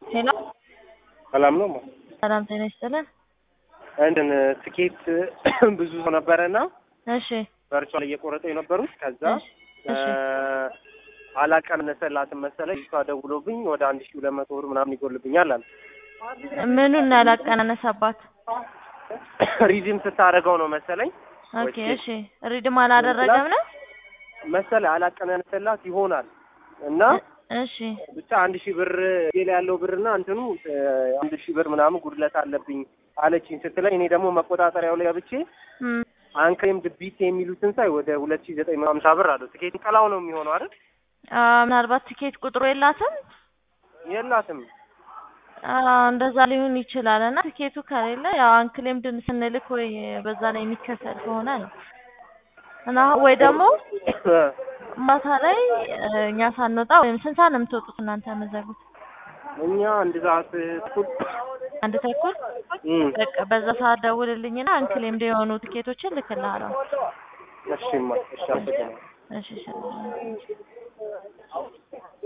ሄሎ ሰላም ነው። ሰላም ጤና ይስጥልን። እንትን ትኬት ብዙ ሰው ነበረና እሺ ቨርቹዋል እየቆረጠ የነበሩት ከዛ እሺ እሺ አላቀነሰላትም መሰለኝ ልጅቷ ደውሎብኝ ወደ አንድ ሺህ ሁለት መቶ ብር ምናምን ይጎልብኛል አለ። ምኑን ያላቀናነሰባት? ሪዚም ስታደርገው ነው መሰለኝ ኦኬ እሺ ሪድም አላደረገም ነው? መሰለኝ አላቀነሰላት ይሆናል እና እሺ ብቻ አንድ ሺህ ብር ሌላ ያለው ብርና እንትኑ እ፣ አንድ ሺህ ብር ምናምን ጉድለት አለብኝ አለችኝ ስትለኝ እኔ ደግሞ መቆጣጠሪያው ላይ ገብቼ እም፣ አንክሬም ድቢት የሚሉትን ሳይ ወደ ሁለት ሺህ ዘጠኝ መቶ ሀምሳ ብር አለው። ትኬት ቀላው ነው የሚሆነው አይደል? አ፣ ምናልባት ትኬት ቁጥሩ የላትም የላትም አ፣ እንደዛ ሊሆን ይችላል። እና ትኬቱ ከሌለ ያው አንክሌምድን ስንልክ ወይ በዛ ላይ የሚከሰል ከሆነ ነው እና ወይ ደግሞ ማታ ላይ እ፣ እኛ ሳንወጣ ወይም ስንት ሰዓት ነው የምትወጡት እናንተ የምትዘጉት? እኛ አንድ ሰዓት እኩል አንድ ተኩል እም፣ በቃ በዛ ሰዓት ደውልልኝና አንክሌምድ የሆኑ ትኬቶችን ልክልሃለሁ። እሺማ እሺ አመሰግናለሁ። እሺ እሺ